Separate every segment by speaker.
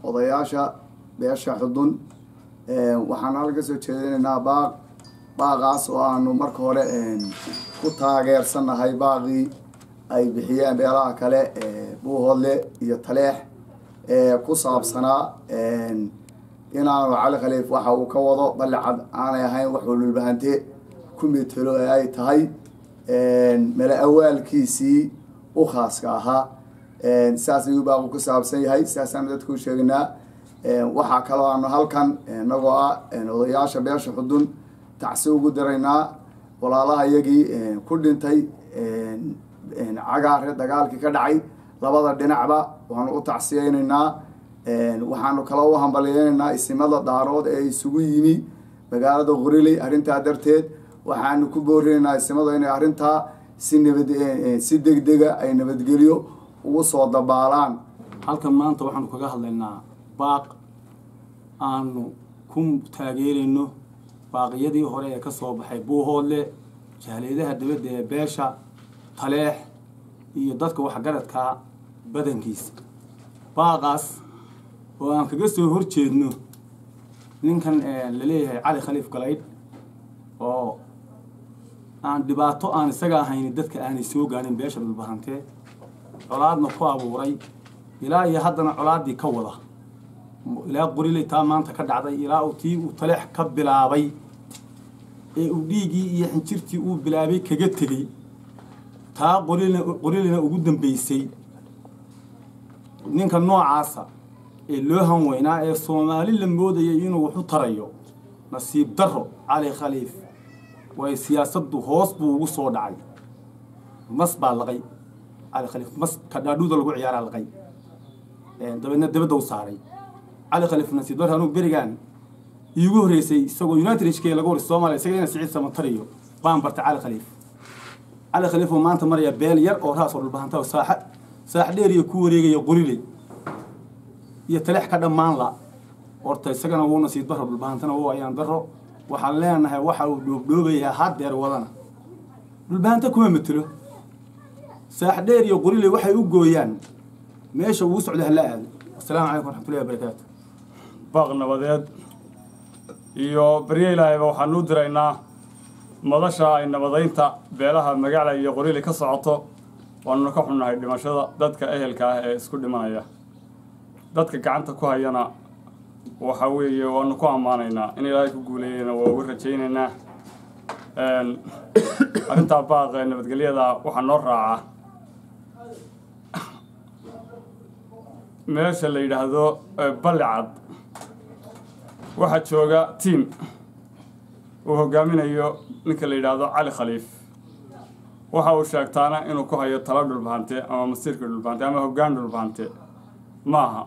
Speaker 1: odayaasha beesha xudun waxaan halka soo jeedinaynaa baaq baaqaas oo aanu marka hore ku taageersannahay baaqii ay bixiyeen beelaha kale buuhoodle iyo taleex ku saabsanaa inaanu cali khaliif waxa uu ka wado ballicad aanay ahayn wax ululbahante ku metelo ee ay tahay mala awaalkiisii u khaaska ahaa saas ayuu baaqu ku saabsan yahay saasaanu dadku u sheegnaa waxaa kaloo aanu halkan inagoo ah odayaasha beesha xudun tacsi ugu diraynaa walaalaha iyagii ku dhintay cagaare dagaalkii ka dhacay labada dhinacba waanu u tacsiyeynaynaa waxaanu kaloo u hambalyeynaynaa isimada daarood ee isugu yimi magaalada qoriley arrintaa darteed waxaanu ku boorinaynaa isimada inay arrintaa si nabad si degdega ay nabadgelyo ugu soo dabaalaan
Speaker 2: halkan maanta waxaanu kaga hadlaynaa baaq aanu ku taageerayno baaqiyadii hore ee ka soo baxay buuhoodle jahleedaha dibadda ee beesha taleex iyo dadka waxgaradka badankiisa baaqaas oo aan kaga soo horjeedno ninkan la leeyahay cali khaliif galaydh oo aan dhibaato aan isaga ahayn dadka aanay soo gaarin beesha dhulbahantee colaadna ku abuuray ilaa iyo haddana colaaddii ka wada ilaa qoriley taa maanta ka dhacday ilaa uu tii uu taleex ka bilaabay ee uu dhiiggii iyo xinjirtii uu bilaabay kaga tegey taa qorilna qorilina ugu dambeysay ninka noocaasa ee loo hanweynaa ee soomaali la moodayay inuu waxu tarayo nasiib darro cali khaliif way siyaasaddu hoos buu ugu soo dhacay mas baa laqay cali khaliif mas kadhaadhuuda lagu ciyaaraa laqay dabeedna dabadda u saaray cali khaliif nasiib darro anuu berigaan iigu horreysay isagoo united hk laga waray soomaaliya isaga ina siciid samatariyo baan bartay cali khaliif cali khaliif oo maanta maraya beel yar oo raas oo dhulbahanta saaxa saax dheer iyo ku wareegaya qoriley iyo taleex ka dhammaan la horta isagana wuu nasiib darro dhulbahantana wuu ayaan darro waxaan leenahay waxa uu dhoobdhoobayaa haddeer wadana dhulbahanta kuma matelo saax dheer iyo qoriley waxay u gooyaan meesha uu socda hala aado asalaamu calaykum waraxmatullahi wabarakaatu
Speaker 3: baaq nabadeed iyo barye ilaahayba waxaanu u diraynaa madasha ay nabadaynta beelaha magaala iyo qoriley ka socoto waanuna ka xunnahay dhimashada dadka ehelka ah ee isku dhimanaya dadka gacanta ku hayana waxa weeye waanu ku ammaanaynaa in ilaahay ku guuleeyana waa uga rajaynaynaa arrintaa baaq ee nabadgelyada waxaa noo raaca meesha la yidhaahdo ballicad waxaa jooga tiam uu hogaaminayo ninka la yidhaahdo cali khaliif waxa uu sheegtaana inuu ku hayo talo dhulbahante ama masiirka dhulbahante ama hoggaan dhulbahante ma aha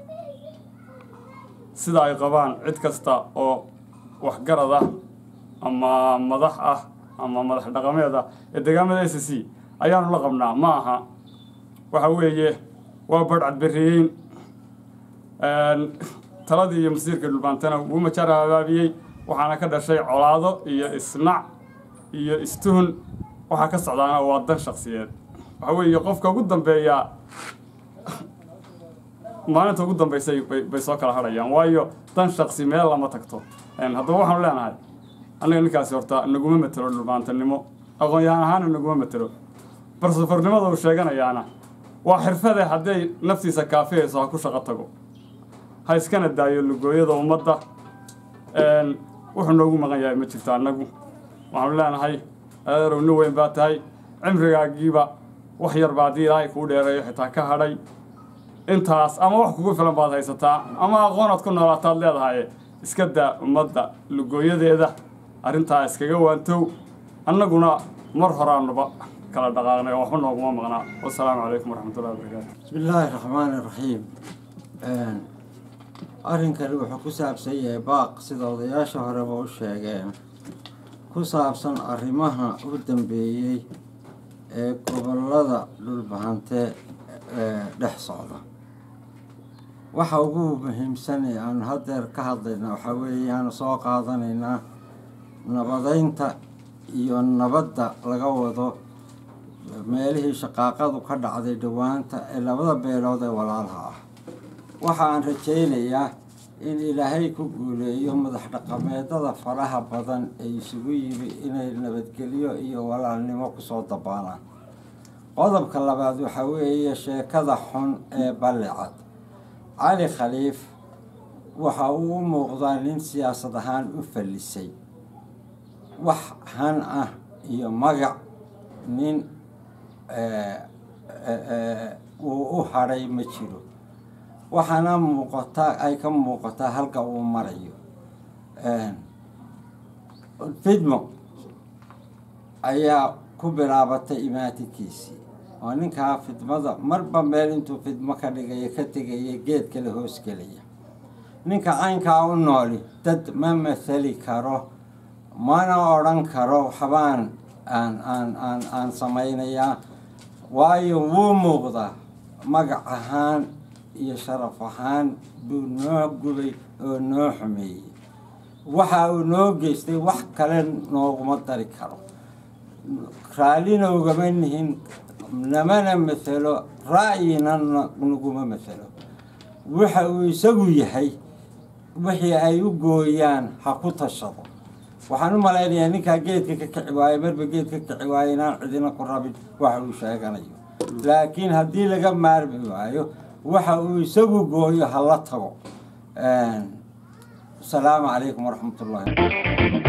Speaker 3: sida ay qabaan cid kasta oo waxgarad ah ama madax ah ama madax dhaqameed ah ee deegaamada s c ayaanu la qabnaa ma aha waxa weeye waa badhcadbereeyeyn taladii iyo masiirka dhulbaantana wuu majaar habaabiyey waxaana ka dhashay colaado iyo isnac iyo istuhun waxaa ka socdaana waa dan shaksiyeed waxa weeye qofka ugu dambeeya maalinta ugu dambaysay bay soo kala hadhayaan waayo dan shaksi meel lama tagto haddaba waxaanu leenahay annaga ninkaasi horta naguma matelo dhulbaantanimo aqoon-yahaan ahaana naguma matelo barsafarnimada uu sheeganayaana waa xirfade hadday naftiisa kaafiyayso ha ku shaqo tago ha iskana daayo lugooyada ummadda wuxuu noogu maqan yahay ma jirto annagu waxaanu leenahay adeerow nin weyn baa tahay cimrigaagiiba wax yar baa haddii ilaahay kuu dheereeyo xitaa ka hadhay intaas ama wax kugu filan baad haysataa ama aqoonaad ku noolaataad leedahay iska daa ummadda lugooyadeeda arrintaa iskaga waantow annaguna mar horaanuba kala dhaqaaqnay oo waxba nooguma maqnaa wasalaamu calaykum waraxmatullahi wabarakaatu
Speaker 4: bismi illaahi raxmaani raxiim arrinkani wuxuu ku saabsan yahay baaq sida odayaasha horeba u sheegeen ku saabsan arrimaha u dambeeyey ee gobollada dhulbahante ee dhex socda waxa ugu muhiimsan ee aanu haddeer ka hadlaynaa waxaa weeye aanu soo qaadanaynaa nabadeynta iyo nabadda laga wado meelihii shaqaaqadu ka dhacday dhowaanta ee labada beelood ee walaalaha ah waxaan rajaynayaa in ilaahay ku guuleeyo madax dhaqameedada faraha badan ee isugu yimi inay nabadgelyo iyo walaalnimo kusoo dabaalaan qodobka labaad waxaa weeye sheekada xun ee ballicad cali khaliif waxa uu u muuqdaa nin siyaasad ahaan u fallisay wax han ah iyo magac nin uu u hadhay ma jiro waxaana muuqataa ay ka muuqataa halka uu marayo fidmo ayaa ku bilaabatay imaatinkiisii oo ninkaa fidmada marba meel intuu fidmo ka dhigaya ka tegaya geed kale hoos gelaya ninka caynkaa u nooli dad ma mathali karo mana odhan karo waxbaan aan aan aan aan samaynayaa waayo wuu muuqdaa magac ahaan iyo sharaf ahaan buu noo gubay oo noo xumeeyey waxa uu noo geystay wax kale nooguma dari karo raallina ugama nihin namana mathelo ra'yina naguma mathelo waxa uu isagu yahay wixii ay u gooyaan ha ku tashado waxaan u malaynayaa ninkaa geedka ka kici waayo marba geed ka kici waayo inaan cidina ku rabin waxa uu sheeganayo laakiin haddii laga maarmi waayo waxa uu isagu gooyo hala tago asalaamu calaykum waraxmat ullahi